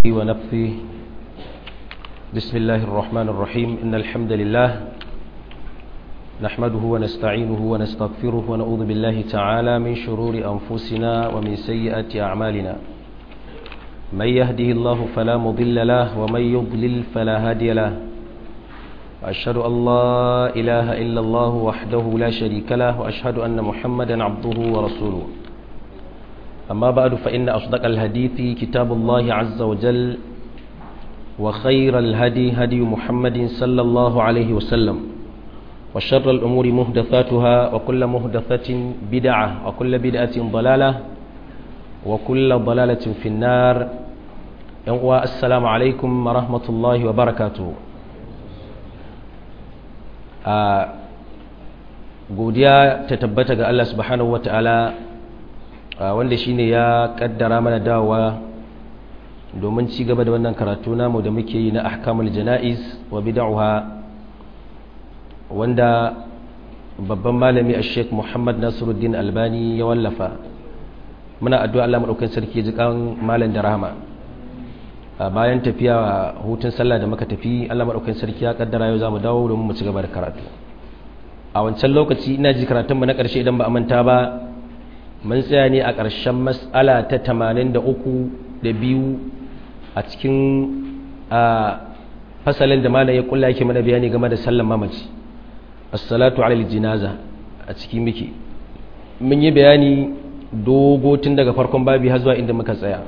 ونفثه بسم الله الرحمن الرحيم إن الحمد لله نحمده ونستعينه ونستغفره ونعوذ بالله تعالى من شرور أنفسنا ومن سيئات أعمالنا من يهده الله فلا مضل له ومن يضلل فلا هادي له وأشهد أن لا إله إلا الله وحده لا شريك له وأشهد أن محمدا عبده ورسوله أما بعد فإن أصدق الحديث كتاب الله عز وجل وخير الهدي هدي محمد صلى الله عليه وسلم وشر الأمور مهدثاتها وكل مهدثة بدعة وكل بدعة ضلالة وكل ضلالة في النار السلام عليكم ورحمة الله وبركاته godiya ta tabbata ga Allah subhanahu wa ta'ala wanda shine ya kaddara mana dawowa domin ci gaba da wannan karatu namu da muke yi na ahkamul jana'iz wa bid'aha wanda babban malami a sheik muhammad nasiruddin albani ya wallafa muna addu'a Allah maɗaukin sarki jikan malam da rahama bayan tafiya hutun sallah da muka tafi Allah maɗaukin sarki ya kaddara yau za mu dawo domin mu ci gaba da karatu a wancan lokaci ina ji karatunmu na ƙarshe idan ba a manta ba mun tsaya ne a ƙarshen matsala ta tamanin da uku da biyu a cikin fasalin da malam ya kulla yake mana bayani game da sallan mamaci assalatu alal jinaza a cikin miki mun yi bayani dogo tun daga farkon babi har zuwa inda muka tsaya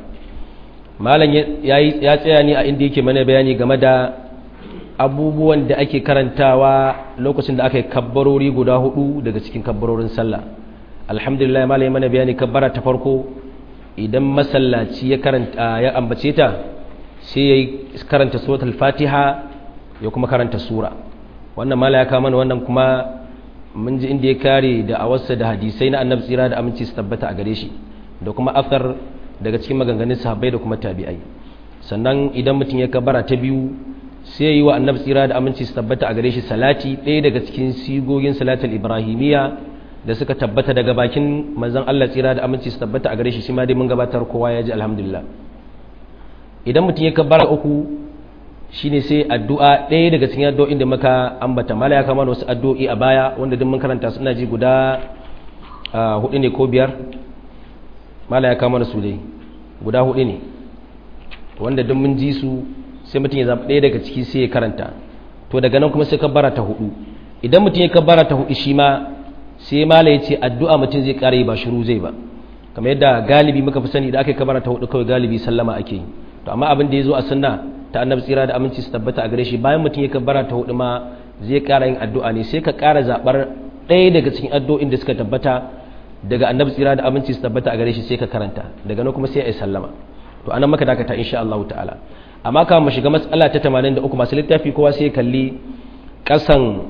malam ya tsaya ne a inda yake mana bayani game da abubuwan da ake karantawa lokacin da aka yi kabbarori guda hudu daga cikin kabbarorin sallah alhamdulillah malai mana bayani kabbara ta farko idan masallaci ya karanta ya ambace ta sai ya karanta suratul fatiha ya kuma karanta sura wannan malai ya kawo mana wannan kuma mun ji inda ya kare da awarsa da hadisai na annabi tsira da aminci su tabbata a gare shi da kuma afar daga cikin maganganun sahabbai da kuma tabi'ai sannan idan mutum ya kabbara ta biyu sai yi wa annabi tsira da aminci su tabbata a gare shi salati ɗaya daga cikin sigogin salatul ibrahimiyya da suka tabbata daga bakin manzon Allah tsira da aminci su tabbata a gare shi shi ma dai mun gabatar kowa ya ji alhamdulillah idan mutum ya kabbara uku shine sai addu'a ɗaya daga cikin addu'o'in da muka ambata mala ya kama wasu addu'o'i a baya wanda duk mun karanta suna ji guda hudu ne ko biyar mala ya kama su dai guda hudu ne wanda duk mun ji su sai mutum ya zaɓi ɗaya daga ciki sai ya karanta to daga nan kuma sai kabbara ta hudu idan mutum ya kabbara ta hudu shi ma sai mala ya ce addu'a mutum zai ƙara yi ba shiru zai ba kamar yadda galibi muka fi sani da aka yi kabbara ta hudu kawai galibi sallama ake yi to amma abin da ya zo a sunna ta annabi tsira da aminci su tabbata a gare shi bayan mutum ya kabbara ta hudu ma zai ƙara yin addu'a ne sai ka ƙara zaɓar ɗaya daga cikin addu'o'in da suka tabbata daga annabi tsira da aminci su tabbata a gare shi sai ka karanta daga nan kuma sai a yi sallama to anan maka dakata insha Allah ta'ala amma kama mu shiga matsala ta 83 masu littafi kowa sai kalli kasan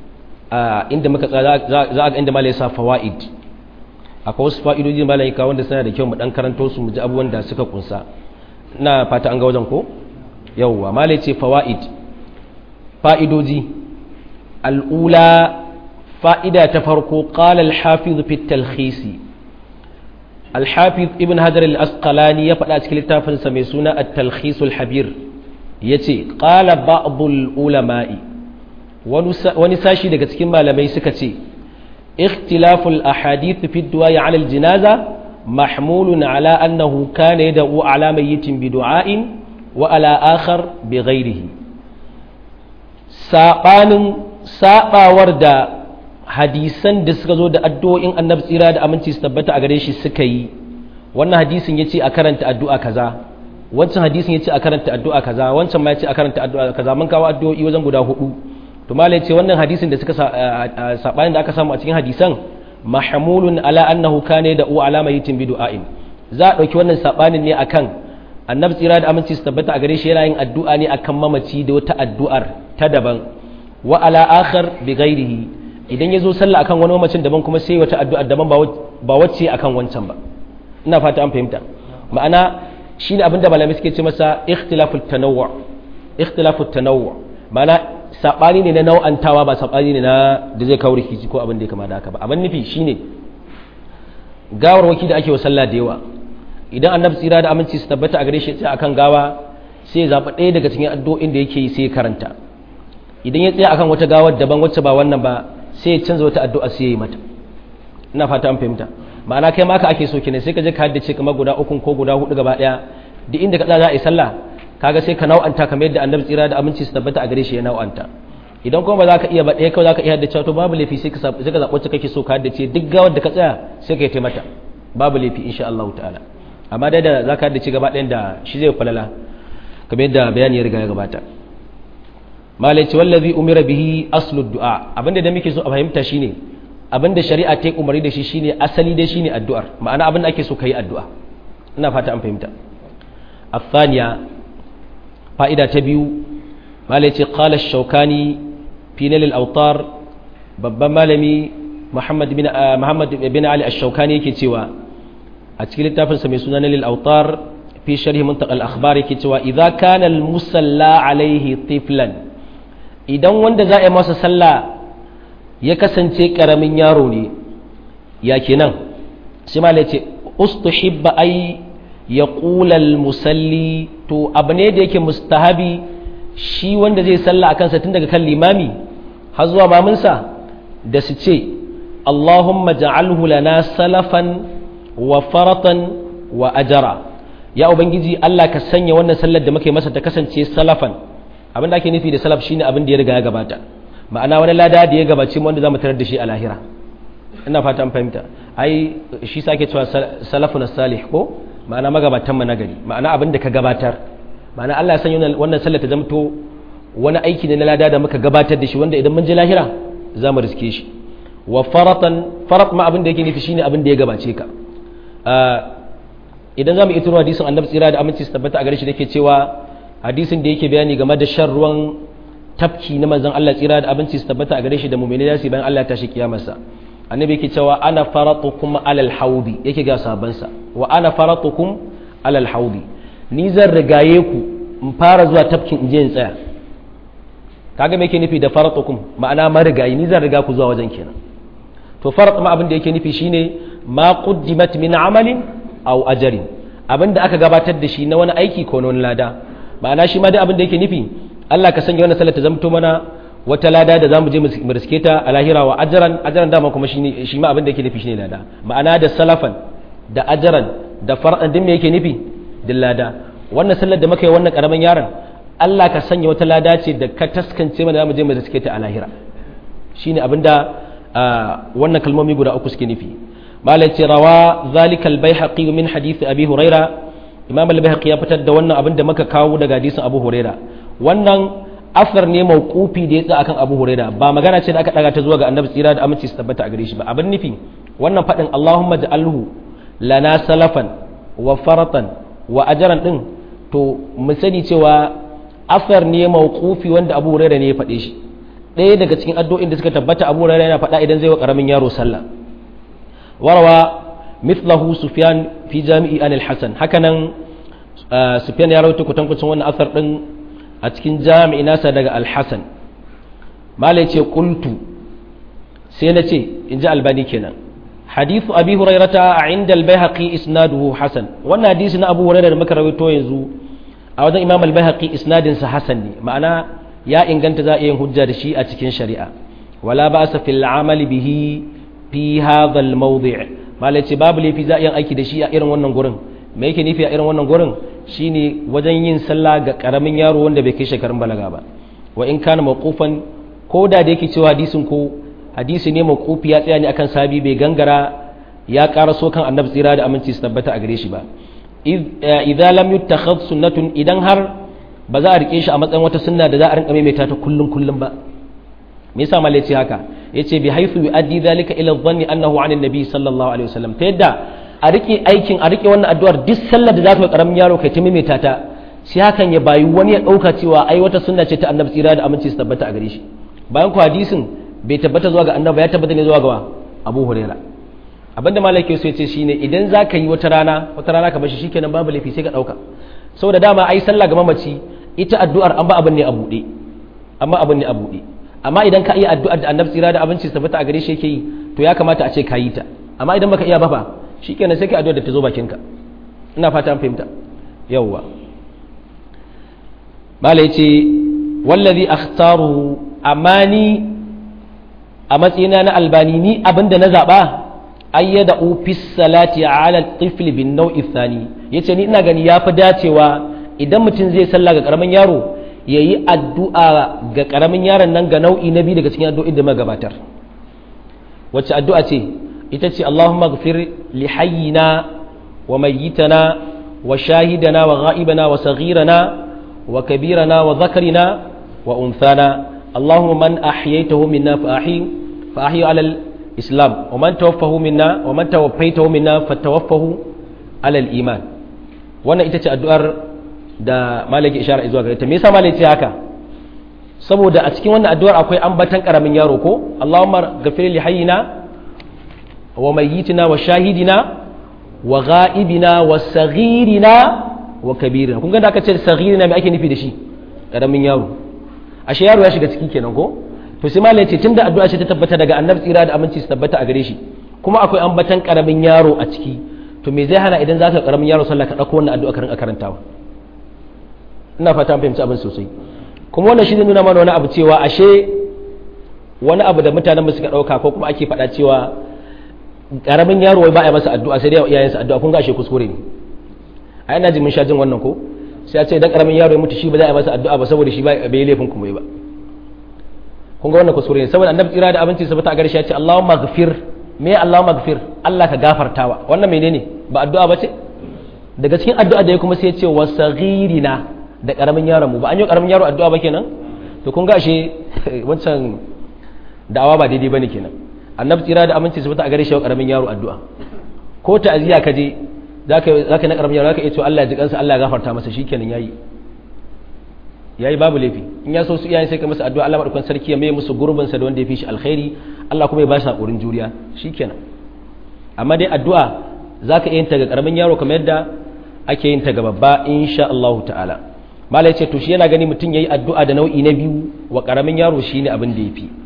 inda muka za a ga inda malai sa fawaid akwai wasu fa'idoji malai ka wanda suna da kyau mu dan karanto su mu ji abubuwan da suka kunsa ina fata an ga wajen ko yawwa malai ce fawaid fa'idoji al'ula fa'ida ta farko qala al-hafiz fi at-talkhisi الحافظ ابن هجر الأسقلاني يفعل أسكيل التافن سميسونا التلخيص الحبير يتي قال بعض العلماء ونساشي لك تكما لما يسكتي اختلاف الأحاديث في الدعاء على الجنازة محمول على أنه كان يدعو على ميت بدعاء وعلى آخر بغيره ساقان ساقا وردا hadisan da suka zo da addu'o'in annabi tsira da aminci su tabbata a gare shi suka yi wannan hadisin ya ce a karanta addu'a kaza wancan hadisin ya ce a karanta addu'a kaza wancan ma ya ce a karanta addu'a kaza mun kawo addu'o'i wajen guda hudu to malai ce wannan hadisin da suka sabanin da aka samu a cikin hadisan mahmulun ala annahu kana da u alama yitin bi du'ain za a dauki wannan sabanin ne akan annabi tsira da aminci su tabbata a gare shi yana yin addu'a ne akan mamaci da wata addu'ar ta daban wa ala akhar bi ghairihi idan ya zo sallah akan wani mamacin daban kuma sai wata addu'a daban ba wacce akan wancan ba ina fata an fahimta ma'ana shine abinda malamai suke ce masa ikhtilafut tanawwu ikhtilafut tanawwu ma'ana sabani ne na nau'antawa ba sabani ne na da zai kawo rikici ko abin da ya kama da haka ba abin nufi shine gawarwaki da ake wa sallah da yawa idan annabi tsira da aminci su tabbata a gare shi sai akan gawa sai ya zaɓi ɗaya daga cikin addu'o'in da yake yi sai ya karanta idan ya tsaya akan wata gawar daban wacce ba wannan ba sai ya canza wata addu'a sai ya yi mata ina fata an fahimta ma'ana kai ma ka ake so kenan sai ka je ka haddace kamar guda uku ko guda hudu gaba ɗaya duk inda ka za a yi sallah kaga sai ka nau'anta kamar yadda annabi tsira da aminci su tabbata a gare shi ya nau'anta idan kuma ba za ka iya ba ɗaya kawai za ka iya haddace to babu laifi sai ka zaɓi wacce kake so ka haddace duk gawar da ka tsaya sai ka yi taimata babu laifi insha Allah ta'ala amma dai da za ka haddace gaba ɗayan da shi zai falala kamar yadda bayani ya riga ya gabata malai ce wallazi umira bihi aslu du'a abinda da muke so a fahimta shine abinda shari'a ta yi umarni da shi shine asali dai shine addu'ar ma'ana abinda ake so ka yi addu'a ina fata an fahimta الثانية فائدة تبيو ما التي قال الشوكاني في نيل الأوطار babban malami Muhammad bin Muhammad bin Ali Ash-Shawkani yake cewa a cikin littafin sa mai suna Nil Autar fi sharh Muntaq al-Akhbar yake cewa idza kana al-musalla alaihi tiflan idan wanda za a yi masa sallah ya kasance karamin yaro ne ya kenan sai ma ce ustuhibba ay yaqula al-musalli to abu ne da yake mustahabi shi wanda zai sallah akan sa tun daga kan limami har zuwa mamunsa da su ce Allahumma ja'alhu lana salafan wa faratan wa ajara ya ubangiji Allah ka sanya wannan sallar da muke masa ta kasance salafan abin da ake nufi da salaf shine abin da ya riga ya gabata ma'ana wani lada da ya gabace mu wanda zamu tarar da shi a lahira ina fata an fahimta ai shi sake cewa salafun salih ko ma'ana magabatan mu nagari ma'ana abin da ka gabatar ma'ana Allah ya sanya wannan sallar ta zamto wani aiki ne na lada da muka gabatar da shi wanda idan mun je lahira za mu riske shi wa faratan farat ma abin da yake nufi shine abin da ya gabace ka idan za mu ito hadisin annabi tsira da aminci su tabbata a gare shi dake cewa hadisin da yake bayani game da shan ruwan tafki na manzon Allah tsira da aminci su tabbata a gare shi da mu'mini da su bayan Allah ya tashi kiyamarsa annabi yake cewa ana faratukum alal haudi yake ga sabansa wa ana faratukum alal haudi ni zan rigaye ku in fara zuwa tafkin in je in tsaya kaga me yake nufi da faratukum ma'ana marigayi ni zan riga ku zuwa wajen kenan to farat ma abin da yake nufi shine ma quddimat min amalin aw ajrin abin da aka gabatar da shi na wani aiki ko na wani lada ma'ana shi ma dai abin da yake nufi Allah ka sanya wannan sallar ta zamto mana wata lada da zamu je mu riske ta a lahira wa ajran ajran dama kuma shine shi ma abin da yake nufi shine lada ma'ana da salafan da ajran da far'an din me yake nufi din lada wannan sallar da muka yi wannan karamin yaron Allah ka sanya wata lada ce da ka taskance mana zamu je mu riske ta a lahira shine abinda wannan kalmomi guda uku suke nufi malai ce rawa zalika al-baihaqi min hadith abi huraira imam al-baihaqi ya fitar da wannan abin da muka kawo daga hadisin abu huraira wannan asar ne mawqufi da ya tsaya akan abu huraira ba magana ce da aka daga ta zuwa ga annabi tsira da aminci su tabbata a gare shi ba abin nufi wannan fadin allahumma ja'alhu lana salafan wa faratan wa ajran din to mu sani cewa asar ne mawqufi wanda abu huraira ne ya faɗe shi ɗaya daga cikin addu'o'in da suka tabbata abu huraira yana faɗa idan zai wa ƙaramin yaro sallah warawa mithlahu sufyan fi jami'i anil hasan hakanan sufyan ya rawaito kutankucin wannan asar din a cikin jami'i nasa daga al-hasan malai ce qultu sai na ce in ji albani kenan hadithu abi hurairata inda al-baihaqi isnaduhu hasan wannan hadisi na abu hurairah da muka rawaito yanzu a wajen imam al-baihaqi isnadin sa hasan ne ma'ana ya inganta za a yin hujja da shi a cikin shari'a wala ba sa fil amali bihi fi hadha al mawdi' malai ce babu laifi za a yin aiki da shi a irin wannan gurin me yake nufi a irin wannan gurin shine wajen yin sallah ga karamin yaro wanda bai kai shekarun balaga ba wa in kana mawqufan ko da da yake cewa hadisin ko hadisi ne mawqufi ya tsaya ne akan sabi bai gangara ya karaso kan annabi tsira da aminci su tabbata a gare shi ba idza lam yuttakhadh sunnatun idan har ba za a rike shi a matsayin wata sunna da za a rinka maimaita ta kullum kullum ba me yasa malai ce haka yace bi haythu yuaddi dhalika ila dhanni annahu anin nabi sallallahu alaihi wasallam ta yadda a rike aikin a rike wannan addu'ar duk sallar da za ka karamin yaro kai ta maimaita ta sai hakan ya bayi wani ya dauka cewa ai wata sunna ce ta annabi tsira da aminci su tabbata a gare shi bayan ku hadisin bai tabbata zuwa ga annabi ya tabbata ne zuwa ga Abu Hurairah abinda malaki so yace shine idan za ka yi wata rana wata rana ka bashi shikenan babu laifi sai ka dauka saboda dama ai sallah ga mamaci ita addu'ar an ba abin ne a buɗe amma abin ne a buɗe amma idan ka iya addu'ar da annabi tsira da abinci tabbata a gare shi yake yi to ya kamata a ce ka yi ta amma idan baka iya ba fa shikenan sai ka addu'ar da ta zo bakin ka ina fata an fahimta yawwa mala yace wallazi akhtaru amani a matsayina na albani ni abinda na zaba ayyada ofis salati ala tifli bin nau'i thani yace ni ina gani yafi dacewa idan mutum zai sallah ga karamin yaro yayi addu'a ga karamin yaron nan ga nau'i na biyu daga cikin addu'o'in da magabatar wacce addu'a ce ita ce Allahumma ghfir li hayyina wa mayyitana wa shahidana wa ghaibana wa saghirana wa kabirana wa dhakarina wa unthana Allahumma man ahyaytahu minna fa ahyi fa ahyi ala al-islam wa man tawaffahu minna wa man tawaffaytahu minna fatawaffahu ala al-iman wannan ita ce addu'ar da malaki ishara zuwa gare ta me yasa malaki ce haka saboda a cikin wannan addu'ar akwai ambatan karamin yaro ko Allahumma ghafir li hayyina wa mayyitina wa shahidina wa ghaibina wa saghirina wa kabirina kun ga da aka ce saghirina me ake nufi da shi karamin yaro ashe yaro ya shiga ciki kenan ko to sai malai ce tunda addu'a ce ta tabbata daga annabi tsira da aminci su tabbata a gare shi kuma akwai ambatan karamin yaro a ciki to me zai hana idan zaka karamin yaro sallah ka dauko wannan addu'a ka rinka karantawa ina fata an fahimci abin sosai kuma wannan shi zai nuna mana wani abu cewa ashe wani abu da mutanen suka ɗauka ko kuma ake faɗa cewa ƙaramin yaro wai ba a masa addu'a sai dai iyayensa addu'a kun ga ashe kuskure ne a ina ji mun sha jin wannan ko sai a ce idan ƙaramin yaro ya mutu shi ba za a masa addu'a ba saboda shi ba bai yi laifin kuma ba kun ga wannan kuskure ne saboda annabi tsira da abinci sabata a garshe ya ce Allahumma ghfir me Allahumma ghfir Allah ka gafartawa wannan menene ba addu'a ba ce daga cikin addu'a da ya kuma sai ya ce wasaghirina da karamin yaron mu ba an yi karamin yaro addu'a ba kenan to kun ga ashe wancan da'awa ba daidai bane kenan annabi tsira da aminci su fita a gare shi karamin yaro addu'a ko ta'aziya ka je zaka zaka na karamin yaro zaka iya cewa Allah ya ji kansa Allah ya gafarta masa shikenan yayi yayi babu laifi in ya so su iyayen sai ka masa addu'a Allah madaukakin sarki ya mai musu gurbin sa da wanda ya fi shi alkhairi Allah kuma ya ba shi hakurin juriya shikenan amma dai addu'a zaka iya yin ta ga karamin yaro kamar yadda ake yin ta ga babba insha Allah ta'ala mala ya ce to shi yana gani mutum ya yi addu'a da nau'i na biyu wa ƙaramin yaro shi ne abin da ya fi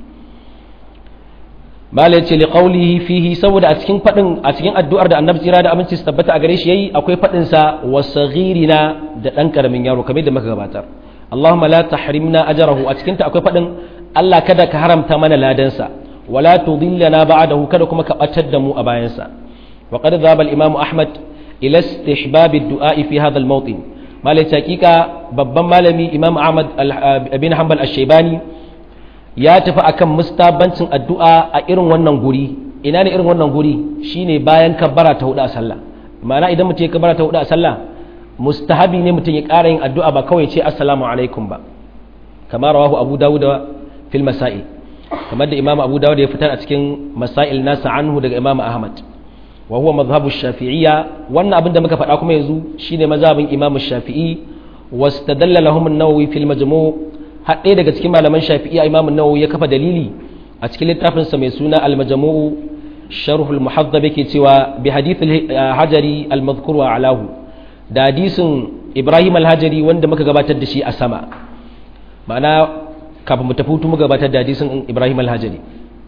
mala ya ce liƙaulihi fihi saboda a cikin faɗin a cikin addu'ar da annabi tsira da aminci su tabbata a gare shi yayi akwai faɗinsa wa saghirina da ɗan ƙaramin yaro kamar da muka gabatar Allahumma la tahrimna ajrahu a cikin ta akwai faɗin Allah kada ka haramta mana ladansa wala tudillana ba'dahu kada kuma ka batar da mu a bayansa wa qad dhaba al-imam Ahmad ila istihbab ad-du'a fi hadha al-mawtin malai hakika babban malami imam ahmad bin hanbal ash-shaybani ya tafi akan mustabancin addu'a a irin wannan guri ina ne irin wannan guri shine bayan kabbara ta hudu a sallah ma'ana idan mutum ya kabbara ta hudu a sallah mustahabi ne mutum ya ƙara yin addu'a ba kawai ce assalamu alaikum ba kamar rawahu abu dawud fil masail kamar da imam abu dawud ya fitar a cikin masail nasa anhu daga imam ahmad wa huwa madhhabu shafi'iyya wannan abin da muka faɗa kuma yanzu shine mazhabin imam shafi'i wastadalla lahum an-nawawi fil majmu' haɗe daga cikin malaman shafi'iyya imam an-nawawi ya kafa dalili a cikin littafin sa mai suna al-majmu' sharh al-muhaddab yake cewa bi hadith al-hajari al-madhkur wa alahu da hadisin ibrahim al-hajari wanda muka gabatar da shi a sama ma'ana kafin mu tafi mu gabatar da hadisin ibrahim al-hajari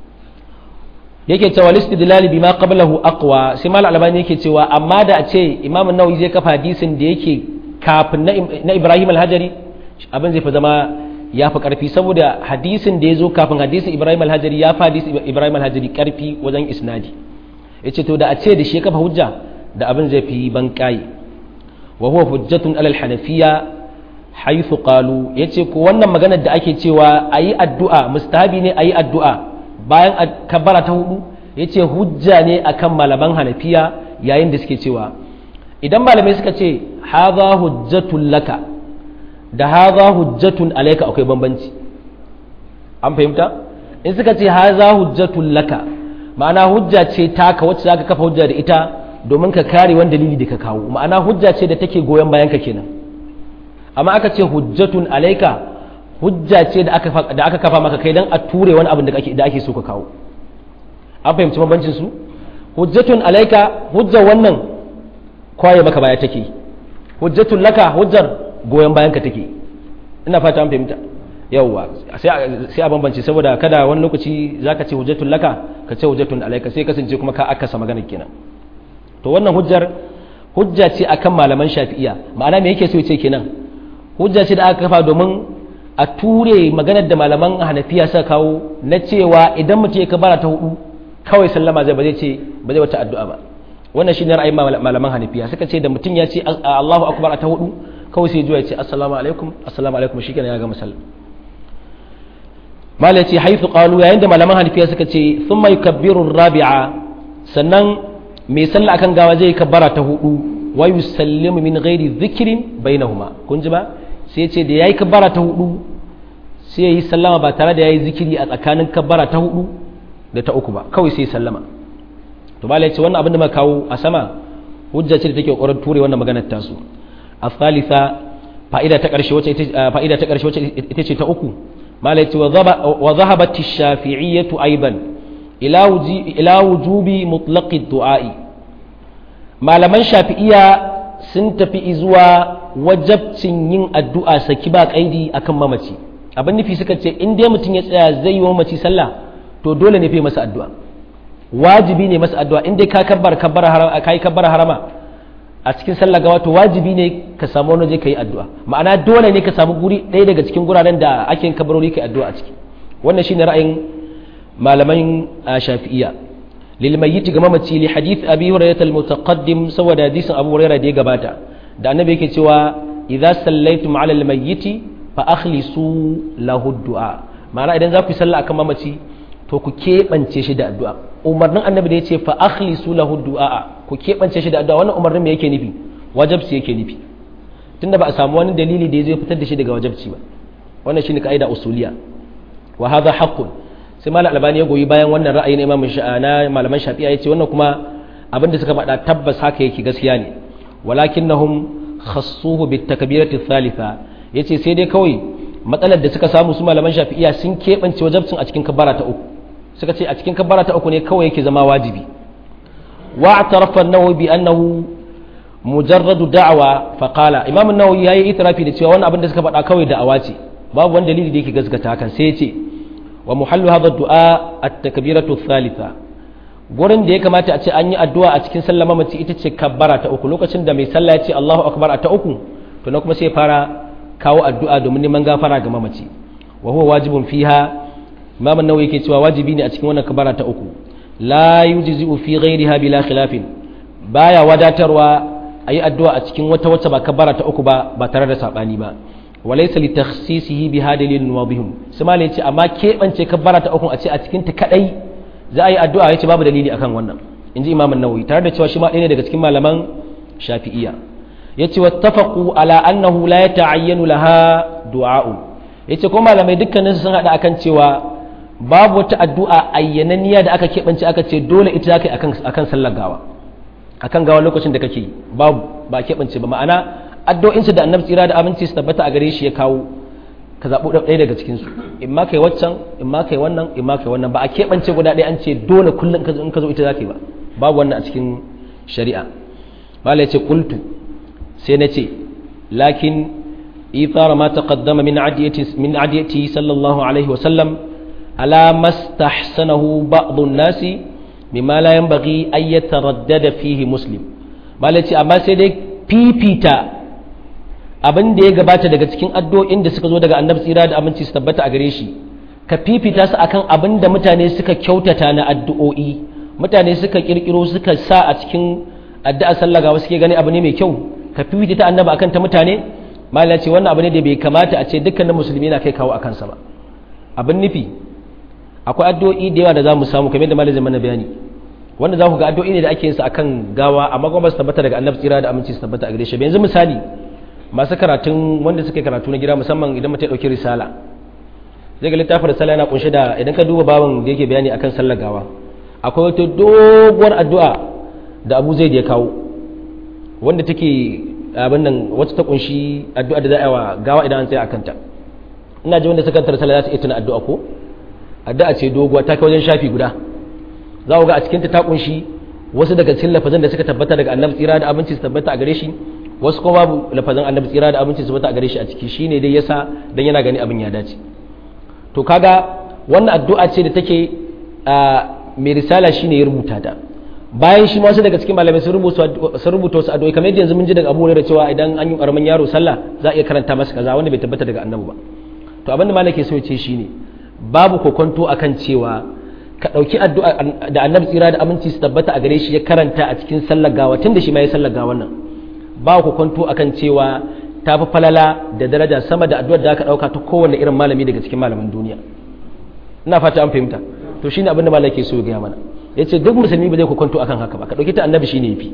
yake cewa listidlali bima qablahu aqwa sai mal albani yake cewa amma da a ce imam an-nawawi zai kafa hadisin da yake kafin na ibrahim al-hajari abin zai fi zama ya fi karfi saboda hadisin da ya zo kafin hadisin ibrahim al-hajari ya fi hadisin ibrahim al-hajari karfi wajen isnadi yace to da a ce da shi ya kafa hujja da abin zai fi ban kai wa huwa hujjatun alal hanafiya haythu qalu yace ko wannan maganar da ake cewa ayi addu'a mustahabi ne ayi addu'a bayan kabbara ta hudu ya ce hujja ne akan malaman hanafiya yayin da suke cewa idan malamai suka ce haza hujjatun laka da haza hujjatun alaika akwai bambanci an fahimta in suka ce haza hujjatun laka ma'ana hujja ce taka wacce za ka kafa hujja da ita domin ka kare wani dalili da ka kawo ma'ana hujja ce da take goyon bayan ka kenan amma aka ce hujjatun alaika hujja ce da aka kafa maka kai don a ture wani abin da ake so ka kawo an fahimci bambancin su hujjatun alaika hujjar wannan kwaye maka baya take hujjatun laka hujjar goyon bayan ka take ina fata an fahimta yawwa sai a bambance saboda kada wani lokaci zaka ce hujjatun laka ka ce hujjatun alaika sai kasance kuma ka akasa magana kenan to wannan hujjar hujja ce akan malaman shafi'iya ma'ana me yake so ya ce kenan hujja ce da aka kafa domin a ture maganar da malaman hanafiya suka kawo na cewa idan mutum ya kabara ta hudu kawai sallama zai ba zai ce ba zai wata addu'a ba wannan shine ra'ayin malaman hanafiya suka ce da mutum ya ce Allahu akbar a ta hudu kawai sai ya ce assalamu alaikum assalamu alaikum shikenan ya ga musalla malai ce haifu qalu yayin da malaman hanafiya suka ce thumma yukabbiru rabi'a sannan mai sallah akan gawa zai kabbara ta hudu wa yusallimu min ghairi dhikrin bainahuma kun ji ba sai ce da yayi kabbara ta hudu sai yayi sallama ba tare da yayi zikiri a tsakanin kabbara ta hudu da ta uku ba kawai sai sallama to malai ce wannan abin da muka kawo a sama hujja ce da take kokarin ture wannan maganar tasu الثالثة فائدة تقرش فائدة تقرش ita ce ta uku malai ce wa zahabat ash-shafi'iyyah aidan ila wuji ila wujubi mutlaq ad-du'a'i malaman shafi'iyya sun tafi zuwa wajabcin yin addu'a saki ba kaidi akan mamaci abin nufi suka ce in dai mutum ya tsaya zai yi wa mamaci sallah to dole ne fa masa addu'a wajibi ne masa addu'a in dai ka kabbar kabbar harama kai kabbar harama a cikin sallah gawa to wajibi ne ka samu wani je ka yi addu'a ma'ana dole ne ka samu guri ɗaya daga cikin guraren da ake yin kabarori ka addu'a a ciki wannan shine ra'ayin malaman shafi'iyya lil mayyit ga mamaci li hadith abi hurairah al mutaqaddim saboda hadisin abu hurairah da ya gabata da annabi yake cewa idza sallaitum ala al mayyit fa akhlisu lahu du'a ma'ana idan za ku yi sallah akan mamaci to ku keɓance shi da addu'a umarnin annabi da ya ce fa akhlisu lahu du'a ku keɓance shi da addu'a wannan umarnin me yake nufi wajabci yake nufi tunda ba a samu wani dalili da ya zai fitar da shi daga wajabci ba wannan shine kaida usuliya wa hadha haqqun sai malam albani ya goyi bayan wannan ra'ayi na imam na malaman shafi'a yace wannan kuma abinda suka faɗa tabbas haka yake gaskiya ne walakinnahum khassuhu bit takbirati thalitha yace sai dai kawai matsalar da suka samu su malaman shafi'iya sun keɓance wajabcin a cikin kabbara ta uku suka ce a cikin kabbara ta uku ne kawai yake zama wajibi wa atarafa an-nawawi bi annahu mujarradu da'wa fa qala imam an-nawawi yayi itirafi da cewa wannan abin da suka faɗa kawai da'awa ce babu wani dalili da yake gaskata hakan sai ya ce wa muhallu hadha ad-du'a at-takbiratu ath-thalitha gurin da ya kamata a ce an yi addu'a a cikin sallah mamaci ita ce kabbara ta uku lokacin da mai sallah ya ce Allahu akbar a ta uku to na kuma sai fara kawo addu'a domin neman gafara ga mamaci wa huwa wajibun fiha imam an-nawawi yake cewa wajibi ne a cikin wannan kabara ta uku la yujzi'u fi ghayriha bila khilafin baya wadatarwa ayi addu'a a cikin wata wacce ba kabara ta uku ba ba tare da sabani ba walaysa li takhsisihi bi hadalin wadihum sai malai yace amma kebance kabara ta uku a ce a cikin ta kadai za a yi addu'a yace babu dalili akan wannan inji imam an-nawawi tare da cewa shi ma ɗaya ne daga cikin malaman shafi'iyya yace wattafaqu ala annahu la yata'ayyanu laha du'a'u yace ko malamai dukkanin sun hada akan cewa babu wata addu'a ayyananniya da aka keɓance aka ce dole ita zaka yi akan akan sallar gawa akan gawa lokacin da kake babu ba keɓance ba ma'ana addu'o'in su da annabi tsira da aminci su tabbata a gare shi ya kawo ka zaɓo ɗaya daga cikin su in ma kai waccan in ma kai wannan in ma kai wannan ba a keɓance guda ɗaya an ce dole kullum in ka zo ita zaka yi ba babu wannan a cikin shari'a malai ce qultu sai na ce lakin ithara ma taqaddama min adiyati min adiyati sallallahu alaihi wa sallam ala mastahsanahu ba'd an-nasi mimma la yanbaghi an yataraddada fihi muslim malai ce amma sai dai fifita abin da ya gabata daga cikin addu'o'in da suka zo daga annabi tsira da aminci su tabbata a gare shi ka fifita su akan abin da mutane suka kyautata na addu'o'i mutane suka kirkiro suka sa a cikin addu'a sallah ga wasu ke gani abu ne mai kyau ka fifita ta annaba akan ta mutane malai ce wannan abu ne da bai kamata a ce dukkanin musulmi na kai kawo akan sa ba abin nufi akwai addu'o'i da yawa da za mu samu kamar da malai zai mana bayani wanda za ku ga addu'o'i ne da ake yin su akan gawa amma kuma ba su tabbata daga annabi tsira da aminci su tabbata a gare shi yanzu misali masu karatun wanda suke karatu na gida musamman idan mutum ya dauki risala zai ga littafin risala yana kunshe da idan ka duba babin da yake bayani akan sallar gawa akwai wata doguwar addu'a da Abu Zaid ya kawo wanda take abin nan wacce ta kunshi addu'a da za a yi wa gawa idan an tsaya akan ta ina ji wanda suka karanta risala za su iya tuna addu'a ko addu'a ce doguwa ta kai wajen shafi guda za ku ga a cikinta ta kunshi wasu daga cikin lafazan da suka tabbata daga annabi tsira da abinci su tabbata a gare shi wasu kuma babu lafazan annabi tsira da abinci su tabbata a gare shi a ciki shine dai yasa dan yana gani abin ya dace to kaga wannan addu'a ce da take a mai risala shine ya rubuta ta bayan shi wasu daga cikin malamai sun rubuta wasu addu'o'i kamar yadda yanzu mun ji daga Abu Hurairah cewa idan an yi karamin yaro sallah za a iya karanta masa kaza wanda bai tabbata daga annabi ba to abin da malaka so ya ce shine babu kokonto akan cewa ka dauki addu'a da annabi tsira da aminci su tabbata a gare shi ya karanta a cikin sallar gawa tun da shi ma ya sallar gawa nan babu kokonto akan cewa ta fi falala da daraja sama da addu'ar da aka dauka ta kowanne irin malami daga cikin malaman duniya ina fata an fahimta to shine abin da malaka so ya gaya mana ya ce duk musulmi ba zai kwanto akan haka ba ka ɗauki ta annabi shine yafi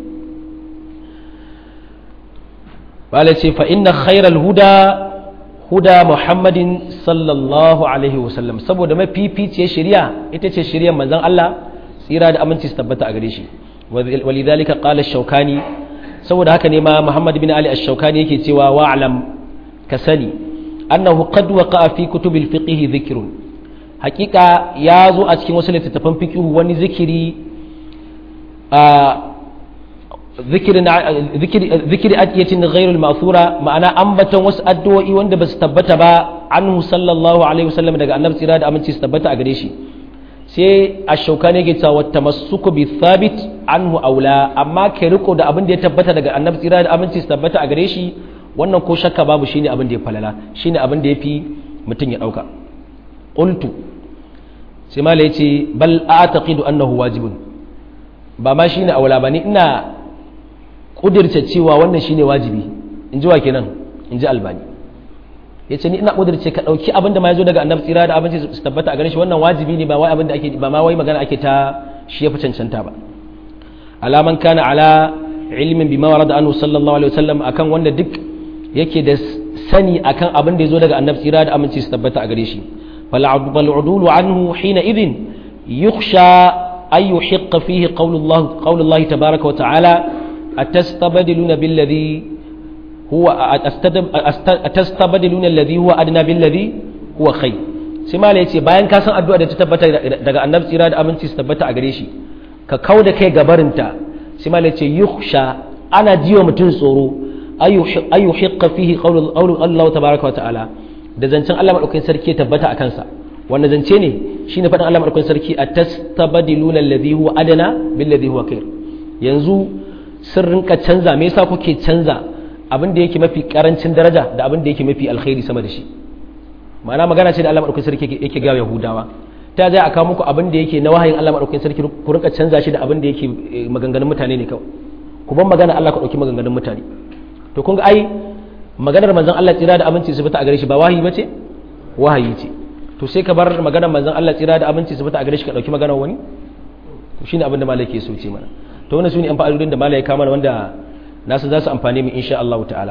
bala ce fa inna khairal huda huda muhammadin sallallahu alaihi wasallam saboda mafificiyar shari'a ita ce shari'ar manzon Allah tsira da aminci su tabbata a gare shi walidhalika qala ash-shawkani saboda haka ne ma muhammad bin ali ash-shawkani yake cewa wa'lam ka sani annahu qad waqa'a fi kutubil fiqh dhikrun hakika ya zo a cikin wasu littattafan fikihu wani zikiri a zikiri adiyatin ghairul ma'thura ma'ana ambaton wasu addu'o'i wanda ba su tabbata ba anhu sallallahu alaihi wasallam daga annabi tsira da aminci su tabbata a gare shi sai a shauka ne ke cewa tamassuku bi thabit anhu aula amma kai riko da abin da ya tabbata daga annabi tsira da aminci su tabbata a gare shi wannan ko shakka babu shine abin da ya falala shine abin da yafi mutum ya dauka qultu sai mala yace bal a'taqidu annahu wajibun ba ma shine aula bane ina kudirce cewa wannan shine wajibi in ji wa kenan in ji albani yace ni ina kudirce ka dauki abin da ma yazo daga annabi tsira da abinci su tabbata a gare shi wannan wajibi ne ba wai abin da ake ba ma wai magana ake ta shi ya fi cancanta ba alaman kana ala ilmin bima warada anhu sallallahu alaihi wasallam akan wanda duk yake da sani akan abin da yazo daga annabi tsira da aminci su tabbata a gare shi فالعدول عنه حينئذ يخشى أن يحق فيه قول الله, قول الله تبارك وتعالى أتستبدلون بالذي هو أتستبدلون الذي هو أدنى بالذي هو خير سما ليتي bayan ka san addu'a da ta tabbata daga annabi tsira da aminci su tabbata a gare shi ka kauda kai gabarinta sima laice yukhsha ana jiwa mutum tsoro ayu hiqqa fihi qawlu Allah tabaraka wa ta'ala da zancen Allah madaukakin sarki ya tabbata a kansa wanda zance ne shine faɗin Allah madaukakin sarki atastabdiluna alladhi huwa adana bil ladhi huwa khair yanzu sun rinka canza me yasa kuke canza abin da yake mafi karancin daraja da abin da yake mafi alkhairi sama da shi ma'ana magana ce da Allah madaukakin sarki yake ga Yahudawa ta zai aka muku abin da yake na wahayin Allah madaukakin sarki ku rinka canza shi da abin da yake maganganun mutane ne kawai ku ban magana Allah ka dauki maganganun mutane to kun ga ai maganar manzon Allah tsira da aminci su fita a gare shi ba wahayi bace wahayi ce to sai ka bar maganar manzon Allah tsira da aminci su fita a gare shi ka dauki maganar wani to shine abin da malai ke so ce mana to wannan sune an fa'idodin da malai ya kama wanda nasu za su amfane mu insha Allah ta'ala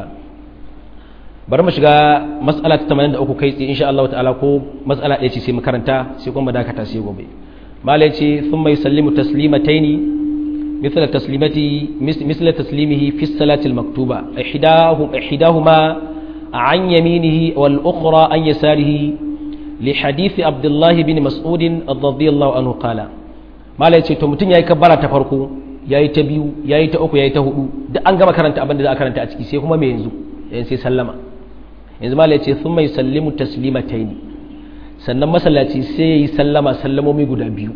bari mu shiga mas'ala ta 83 kai tsaye insha Allah ta'ala ko mas'ala ɗaya ce sai mu karanta sai kuma dakata sai gobe malai ce thumma yusallimu taslimataini مثل تسليمته مثل تسليمه في الصلاة المكتوبة إحداهم إحداهما عن يمينه والأخرى عن يساره لحديث عبد الله بن مسعود رضي الله عنه قال ما لا يتي to mutun yayi kabbara ta farko yayi ta biyu yayi ta uku yayi ta hudu duk an gama karanta abin da za a karanta a ciki sai kuma me yanzu yanzu sai sallama yanzu ma la yace thumma yusallimu taslimatayn sannan masallaci sai yayi sallama sallamomi guda biyu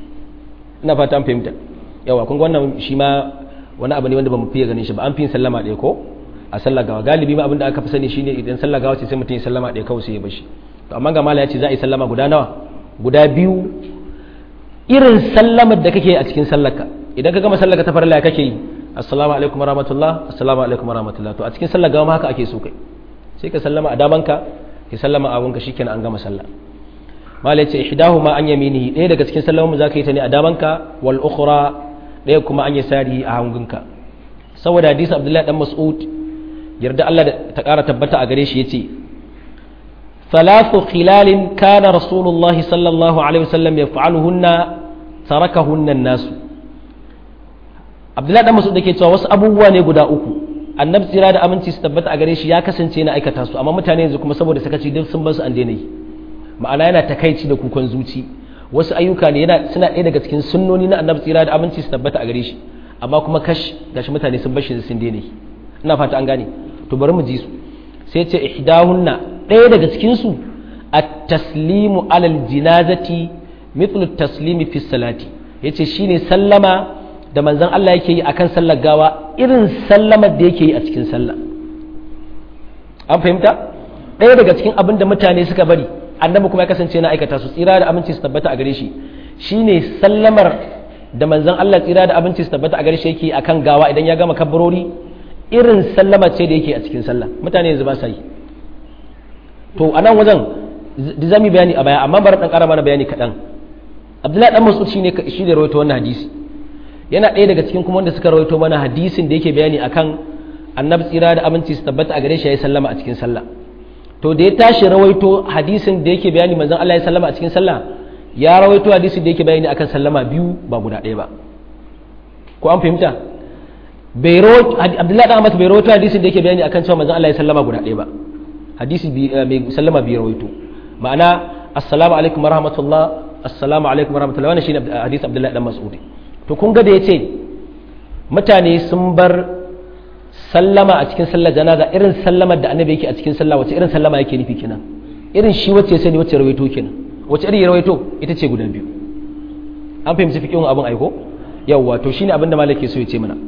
ina fata an fahimta yawa kun wannan shi ma wani abu ne wanda ba mu fiye ganin shi ba an fi sallama ɗaya ko a sallar gawa galibi ma abin da aka fi sani shine idan sallar gawa ce sai mutum ya sallama ɗaya kawai sai ya bashi to amma ga mala ya ce za a yi sallama guda nawa guda biyu irin sallamar da kake a cikin sallarka idan ka gama sallarka ta farilla kake yi assalamu alaikum warahmatullah assalamu alaikum warahmatullah to a cikin sallar gawa ma haka ake so kai sai ka sallama a damanka ka sallama a abunka shikenan an gama sallah mala ya ce ihdahuma an yaminihi ɗaya daga cikin sallamomin za ka yi ta ne a damanka wal ukhra ɗaya kuma an yi sari a hangunka saboda hadisi abdullahi dan mas'ud yarda Allah ta ƙara tabbata a gare shi yace thalathu khilalin kana rasulullahi sallallahu alaihi wasallam yaf'aluhunna tarakahunna an-nas abdullahi dan mas'ud dake cewa wasu abubuwa ne guda uku annabi tsira da aminci su tabbata a gare shi ya kasance na aikata su amma mutane yanzu kuma saboda sakaci duk sun bar su an daina yi ma'ana yana takaici da kukan zuci wasu ayyuka ne yana suna ɗaya daga cikin sunnoni na annabi tsira da aminci su tabbata a gare shi amma kuma kash gashi mutane sun bashi sun daina ina fata an gane to bari mu ji su sai ce ihdahunna ɗaya daga cikin su at-taslimu alal jinazati mithlu at-taslimi fi salati yace shine sallama da manzon Allah yake yi akan sallar gawa irin sallamar da yake yi a cikin sallah an fahimta ɗaya daga cikin abin da mutane suka bari annabi kuma ya kasance na aikata su tsira da aminci su tabbata a gare shi shine sallamar da manzon Allah tsira da aminci su tabbata a gare shi yake akan gawa idan ya gama kabbarori irin sallama ce da yake a cikin sallah mutane yanzu ba sa yi to a nan wajen da zamu bayani a baya amma bari dan ƙara mana bayani kaɗan abdullahi dan mas'ud shine shi da rawaito wannan hadisi yana ɗaya daga cikin kuma wanda suka rawaito mana hadisin da yake bayani akan annabi tsira da aminci su tabbata a gare shi ya sallama a cikin sallah to da ya tashi rawaito hadisin da yake bayani manzon Allah ya sallama a cikin sallah ya rawaito hadisin da yake bayani akan sallama biyu ba guda ɗaya ba ko an fahimta bai rawaito abdullahi dan amas bai rawaito hadisin da yake bayani akan cewa manzon Allah ya sallama guda ɗaya ba hadisi mai sallama biyu rawaito ma'ana assalamu alaikum warahmatullah assalamu alaikum warahmatullah wannan shine hadisi abdullahi dan mas'udi to kun ga da yace mutane sun bar sallama a cikin sallar janaza irin sallamar da annabi yake a cikin sallah wace irin sallama yake nufi kenan irin shi wacce sani wacce rawaito kenan wace irin rawaito ita ce guda biyu an fahimci fiqhun abin aiko yawwa to shine abin da malaki so ya ce mana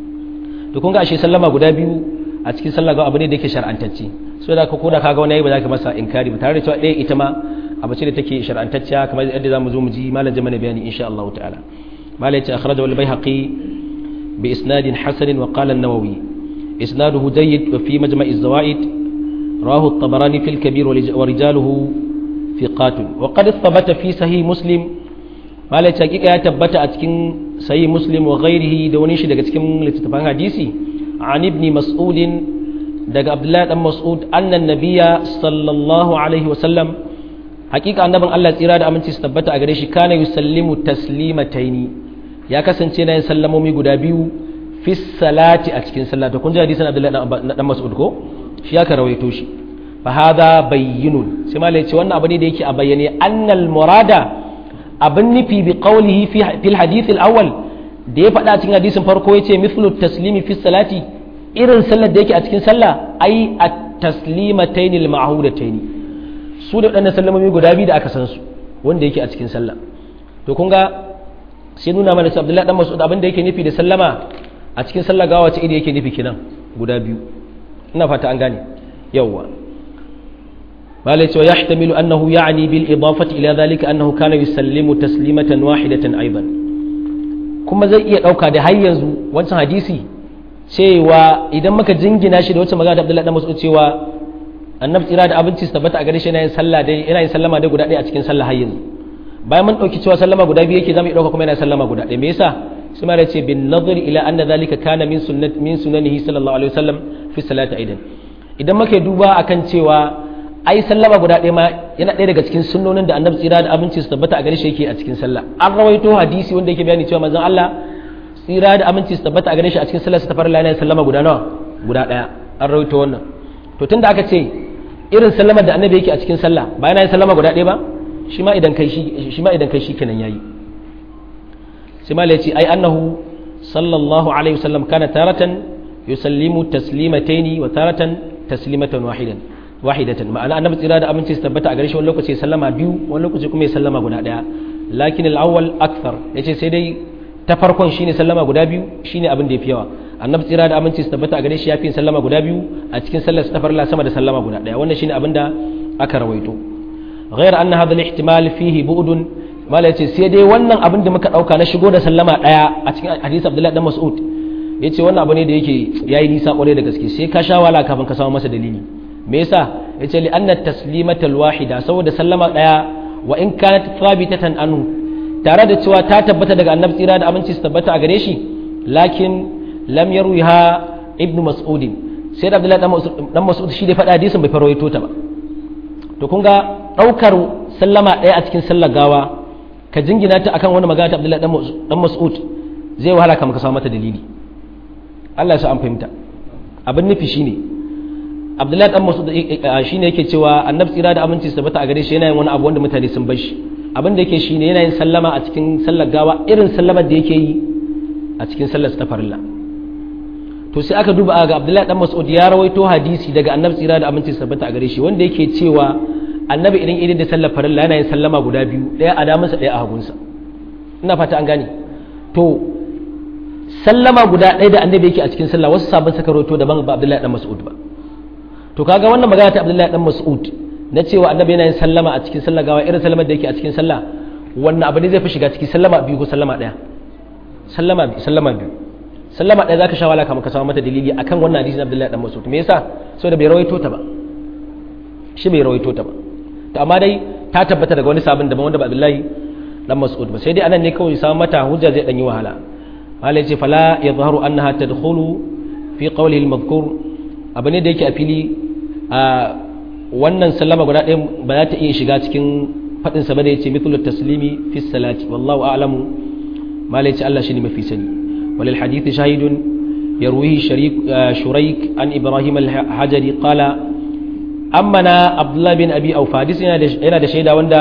to kun ga ashe sallama guda biyu a cikin sallah ga abu ne da yake shar'antacce so da ka koda kaga wani yayi ba za ka masa inkari ba tare da cewa ɗaya ita ma abu ce da take shar'antacciya kamar yadda zamu zo mu ji malam jama'a bayani insha Allah ta'ala malai ce akhrajahu al-baihaqi bi isnadin hasan wa qala an-nawawi إسناده جيد وفي مجمع الزوائد رواه الطبراني في الكبير ورجاله ثقات وقد ثبت في صحيح مسلم ما لا تحقيق يا تبت أتكن صحيح مسلم وغيره دونيش دقا تكن لتتفان حديثي عن ابن مسعود دقا عبد الله بن مسعود أن النبي صلى الله عليه وسلم حقيقة أن الله تيرا da aminci su tabbata a gare shi kana yusallimu taslimataini ya kasance na yin sallamomi guda biyu fi salati a cikin sallah to kun ji hadisin Abdullahi dan Mas'ud ko shi ya rawaito shi fa hadha bayyinun sai malai ce wannan abu ne da yake a bayyane annal murada abin nufi bi qawlihi fi fil hadith al awwal da ya faɗa cikin hadisin farko yace mithlu taslimi fi salati irin sallar da yake a cikin sallah ai at taslimatayn al ma'hudatayn su da wadannan sallamomi guda biyu da aka san su wanda yake a cikin sallah to kun ga sai nuna mana cewa Abdullahi dan Mas'ud abin da yake nufi da sallama a cikin sallah gawa ce iri yake nufi kinan guda biyu ina fata an gane yawwa malai cewa yahtamilu annahu ya'ni bil idafati ila dhalika annahu kana yusallimu taslimatan wahidatan aidan kuma zai iya dauka da har yanzu wancan hadisi cewa idan muka jingina shi da wacce magana da Abdullahi dan Mas'ud cewa annabi tsira da abinci su tabbata a gare shi yana yin sallah dai yana yin sallama dai guda ɗaya a cikin sallah har yanzu bayan mun dauki cewa sallama guda biyu yake zamu iya dauka kuma yana sallama guda ɗaya me yasa sai ma ce bin nazari ila anna zalika kana min sunnat min sunanihi sallallahu alaihi wasallam fi salati aidan idan muke duba akan cewa ai sallama guda ɗaya ma yana ɗaya daga cikin sunnonin da annabi tsira da aminci su tabbata a gare shi yake a cikin sallah an rawaito hadisi wanda yake bayani cewa manzon Allah tsira da aminci su tabbata a gare shi a cikin sallah su tafar lana sallama guda nawa guda ɗaya an rawaito wannan to tunda aka ce irin sallamar da annabi yake a cikin sallah ba yana yin sallama guda ɗaya ba shi ma idan kai shi shi ma idan kai shi kenan yayi sai ma ce ai annahu sallallahu alaihi wasallam kana taratan yusallimu taslimataini wa taratan taslimatan wahidan wahidatan ma'ana annabi tsira da aminci su tabbata a gare shi wani lokaci sallama biyu wani lokaci kuma ya sallama guda daya lakin al-awwal akthar yace sai dai ta farkon shine sallama guda biyu shine abin da yafi yawa annabi tsira da aminci su tabbata a gare shi yafi sallama guda biyu a cikin sallar ta farla sama da sallama guda daya wannan shine abin da aka rawaito غير أن هذا الاحتمال فيه بعد mala yace sai dai wannan abin da muka dauka na shigo da sallama daya a cikin hadisi Abdullahi dan Mas'ud yace wannan abu ne da yake yayi nisa kwarai da gaske sai ka sha wala kafin ka samu masa dalili me yasa yace li anna taslimatal wahida saboda sallama daya wa in kanat thabitatan anhu tare da cewa ta tabbata daga annabi tsira da aminci su tabbata a gare shi lakin lam yarwiha ibnu mas'ud sai da Abdullahi dan Mas'ud shi da faɗa hadisin bai farwaito ta ba to kun ga daukar sallama daya a cikin sallar gawa ka jingina ta akan wani magana ta Abdullahi dan Mas'ud zai wahala kamar ka samu mata dalili Allah ya sa an fahimta abin nufi shine Abdullahi dan Mas'ud shine yake cewa annabi tsira da aminci su tabbata a gare shi yana yin wani abu wanda mutane sun bar shi abin da yake shine yana yin sallama a cikin sallar gawa irin sallamar da yake yi a cikin sallar ta farilla to sai aka duba ga Abdullahi dan Mas'ud ya rawaito hadisi daga annabi tsira da aminci su tabbata a gare shi wanda yake cewa annabi idan idan da sallar farilla yana yin sallama guda biyu ɗaya a damansa ɗaya a hagunsa ina fata an gane to sallama guda ɗaya da annabi yake a cikin sallah wasu sabon suka roto daban ba abdullahi dan mas'ud ba to kaga wannan magana ta abdullahi dan mas'ud na cewa annabi yana yin sallama a cikin sallah gawa irin sallamar da yake a cikin sallah wannan abu ne zai fi shiga ciki sallama biyu ko sallama ɗaya sallama biyu sallama biyu sallama ɗaya zaka sha wala kamar ka samu mata dalili akan wannan hadisin abdullahi dan mas'ud me yasa saboda bai rawaito ta ba shi bai rawaito ta ba to amma dai ta tabbata daga wani sabon daban wanda ba abdullahi dan mas'ud ba sai dai anan ne kawai samu mata hujja zai dan yi wahala malai ce fala yadhharu annaha tadkhulu fi qawlihi al-madhkur abu ne da yake a fili a wannan sallama guda ɗaya ba za ta iya shiga cikin faɗin sa ba da yace mithlu taslimi fi salati wallahu a'lamu malai ce Allah shine mafi sani walil hadith shahidun yarwihi sharik shuraik an ibrahim al-hajari qala ammana abdullah bin abi aufa hadisi yana da shaida wanda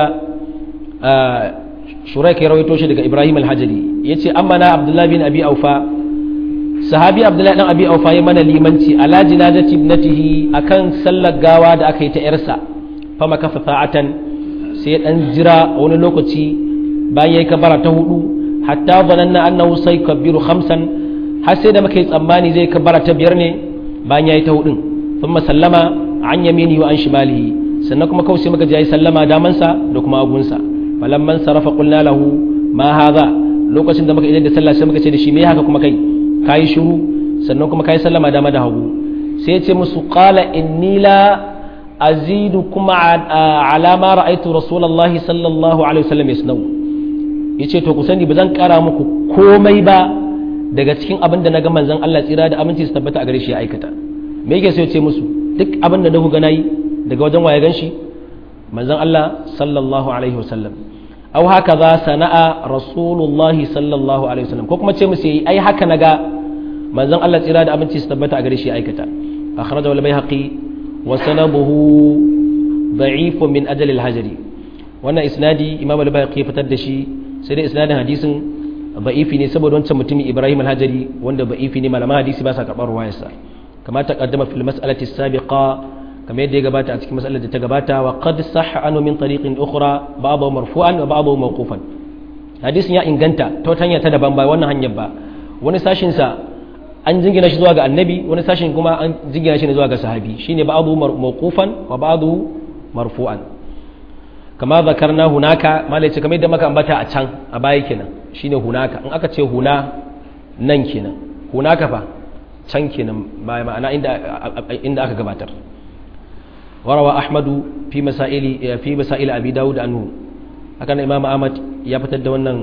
shuraik ya rawaito shi daga ibrahim al-hajari yace ammana abdullah bin abi aufa sahabi abdullah dan abi aufa ya mana limanci ala jinazati ibnatihi akan sallar gawa da aka yi ta yarsa fama kafa sa'atan sai ya dan jira wani lokaci bayan yayi kabara ta hudu hatta zananna annahu sayakbiru khamsan har sai da muka yi tsammani zai kabara ta biyar ne bayan yayi ta hudun thumma sallama an yamini wa an shimalihi sannan kuma kawai sai muka ji sallama damansa da kuma agunsa falamman sarafa qulna lahu ma hadha lokacin da muka idan da sallah sai muka ce da shi me haka kuma kai kai shiru sannan kuma kai sallama dama da hagu sai ya ce musu qala inni la azidu kuma ala ma ra'aytu rasulullahi sallallahu alaihi wasallam yasnau yace to ku sani ba zan kara muku komai ba daga cikin abin da naga manzon Allah tsira da aminci su tabbata a gare shi ya aikata me yake so ya ce musu duk abin da na ku gana yi daga wajen waye ganshi manzon Allah sallallahu alaihi wasallam aw haka za sana'a rasulullahi sallallahu alaihi wasallam ko kuma ce musu yi ai haka naga manzon Allah tsira da aminci su tabbata a gare shi aikata akhrajahu al-baihaqi wa sanabuhu da'if min ajal al-hajri wannan isnadi imam al-baihaqi fitar da shi sai dai isnadin hadisin da'ifi ne saboda wancan mutumin Ibrahim al-Hajari wanda da'ifi ne malaman hadisi ba sa karɓar ruwayarsa كما تقدم في المسألة السابقة كما يدي قبات أتك مسألة تقبات وقد صح عنه من طريق أخرى بعضه مرفوعا وبعضه موقوفا حديث يا إنغانتا توتانيا تدبان با وانا هنيبا wani sashin sa an jingina shi zuwa ga annabi wani sashin kuma an jingina shi zuwa ga sahabi shine ba'du mawqufan wa ba'du marfu'an kama zakarna hunaka malai ce kamar yadda maka ambata a can a baya kenan shine hunaka in aka ce huna nan kenan hunaka fa can kenan baya ma'ana inda aka gabatar warawa ahmadu fi masaili fi masail abi dawud anhu hakan imam ahmad ya fitar da wannan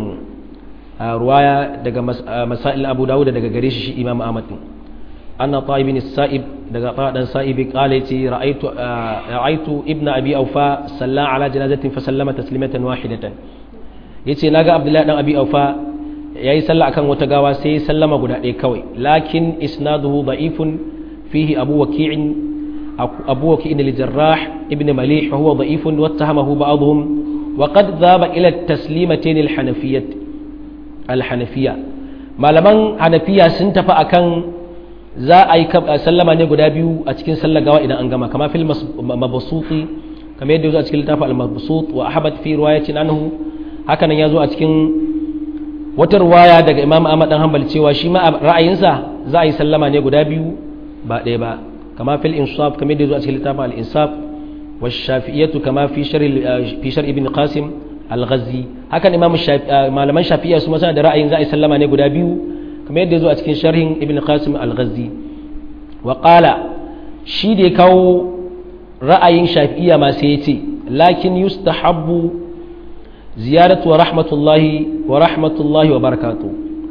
ruwaya daga masail abu dawud daga gare shi shi imam ahmad din anna ta'ib bin sa'ib daga ta'dan sa'ib qala yace ra'aytu ra'aytu ibnu abi awfa salla ala janazatin fa sallama taslimatan wahidatan yace naga abdullahi dan abi awfa ya yi sallah akan wata gawa sai ya sallama guda ɗaya kawai lakin isnaduhu da'ifun fihi abu waki'in abu waki'in al-jarrah ibn malih wa huwa da'ifun wattahamahu ba'dhum wa qad dhaba ila at-taslimatayn al-hanafiyyah al-hanafiyya malaman hanafiya sun tafi akan za a yi sallama ne guda biyu a cikin sallar gawa idan an gama kama fil mabsuti kamar yadda ya zo a cikin littafin al-mabsut wa ahmad fi riwayatin anhu haka nan ya zo a cikin wata ruwaya daga imam ahmad dan hanbal cewa shi ma ra'ayinsa za a yi sallama ne guda biyu ba ɗaya ba kama fil insaf kamar da zuwa cikin littafin al insaf wa shafi'iyatu kama fi shar fi shar ibn qasim al ghazi hakan imam malaman shafi'iyya su ma suna da ra'ayin za a yi sallama ne guda biyu kamar yadda zuwa cikin sharhin ibn qasim al ghazi wa qala shi da ya kawo ra'ayin shafi'iyya ma sai ya ce lakin yustahabbu ziyaratu wa rahmatullahi wa rahmatullahi wa barakatu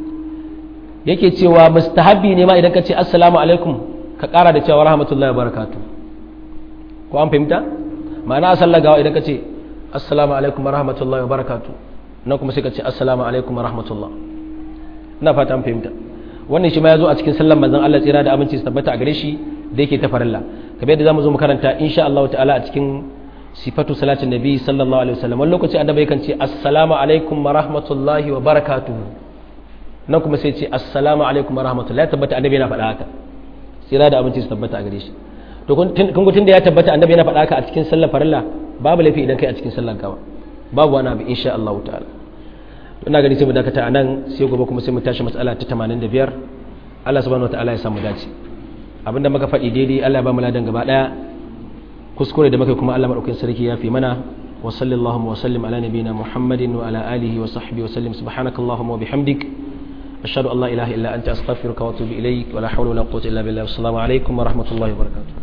yake cewa mustahabi ne ma idan ka ce assalamu alaikum ka kara da cewa rahmatullahi wa barakatu ko an fahimta ma'ana a sallar gawa idan ka ce assalamu alaikum wa rahmatullahi wa barakatu nan kuma sai ka ce assalamu alaikum wa rahmatullah ina fata an fahimta wannan shi ma ya zo a cikin sallar manzon Allah tsira da aminci su tabbata a gare shi da yake ta farilla kamar yadda zamu zo mu karanta insha Allah ta'ala a cikin sifatu salatin nabi sallallahu alaihi wasallam wani lokaci annabi yakan ce assalamu alaikum wa rahmatullahi wa barakatuhu nan kuma sai ce assalamu alaikum wa rahmatullahi ya tabbata annabi yana faɗa haka tsira da abinci su tabbata a gare shi to kun tun da ya tabbata annabi yana faɗa haka a cikin sallar farilla babu laifi idan kai a cikin sallar gawa babu wani abu insha Allah ta'ala ina gani sai mu dakata a nan sai gobe kuma sai mu tashi matsala ta 85 Allah subhanahu wataala ya samu dace abinda muka faɗi daidai Allah ya ba mu ladan gaba daya kuskure da muka kuma Allah madaukakin sarki ya fi mana wa sallallahu wa sallim ala nabiyina Muhammadin wa ala alihi wa sahbihi wa sallim subhanakallahumma wa bihamdik ashhadu an la ilaha illa anta astaghfiruka wa atubu ilaik wa la hawla wa la quwwata illa billah assalamu alaikum wa rahmatullahi wa barakatuh